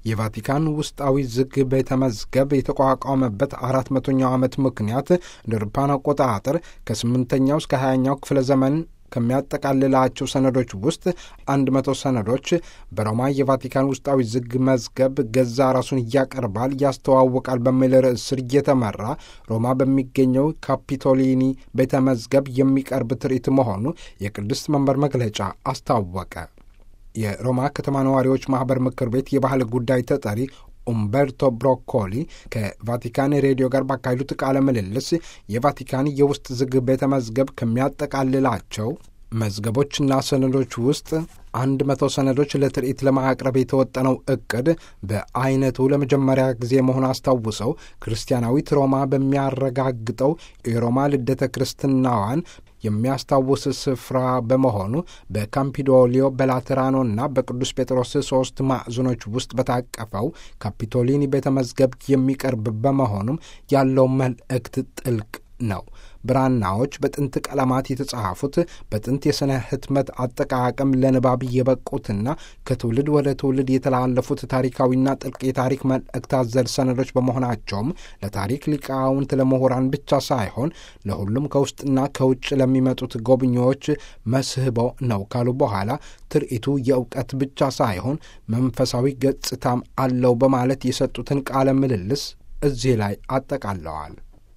የቫቲካን ውስጣዊ ዝግ ቤተ መዝገብ የተቋቋመበት አራት መቶኛው ዓመት ምክንያት እንደ አውሮፓውያን አቆጣጠር ከስምንተኛው እስከ ሀያኛው ክፍለ ዘመን ከሚያጠቃልላቸው ሰነዶች ውስጥ አንድ መቶ ሰነዶች በሮማ የቫቲካን ውስጣዊ ዝግ መዝገብ ገዛ ራሱን እያቀርባል ያስተዋውቃል በሚል ርዕስ ስር እየተመራ ሮማ በሚገኘው ካፒቶሊኒ ቤተ መዝገብ የሚቀርብ ትርኢት መሆኑ የቅድስት መንበር መግለጫ አስታወቀ። የሮማ ከተማ ነዋሪዎች ማኅበር ምክር ቤት የባህል ጉዳይ ተጠሪ ኡምበርቶ ብሮኮሊ ከቫቲካን ሬዲዮ ጋር ባካሄዱት ቃለ ምልልስ የቫቲካን የውስጥ ዝግ ቤተ መዝገብ ከሚያጠቃልላቸው መዝገቦችና ሰነዶች ውስጥ አንድ መቶ ሰነዶች ለትርኢት ለማቅረብ የተወጠነው እቅድ በአይነቱ ለመጀመሪያ ጊዜ መሆን አስታውሰው ክርስቲያናዊት ሮማ በሚያረጋግጠው የሮማ ልደተ ክርስትናዋን የሚያስታውስ ስፍራ በመሆኑ በካምፒዶሊዮ በላቴራኖና በቅዱስ ጴጥሮስ ሦስት ማዕዘኖች ውስጥ በታቀፈው ካፒቶሊኒ ቤተ መዝገብ የሚቀርብ በመሆኑም ያለው መልእክት ጥልቅ ነው። ብራናዎች በጥንት ቀለማት የተጻፉት በጥንት የሥነ ሕትመት አጠቃቀም ለንባብ የበቁትና ከትውልድ ወደ ትውልድ የተላለፉት ታሪካዊና ጥልቅ የታሪክ መልእክት አዘል ሰነዶች በመሆናቸውም ለታሪክ ሊቃውንት፣ ለምሁራን ብቻ ሳይሆን ለሁሉም ከውስጥና ከውጭ ለሚመጡት ጎብኚዎች መስህቦ ነው ካሉ በኋላ ትርኢቱ የእውቀት ብቻ ሳይሆን መንፈሳዊ ገጽታም አለው በማለት የሰጡትን ቃለ ምልልስ እዚህ ላይ አጠቃለዋል።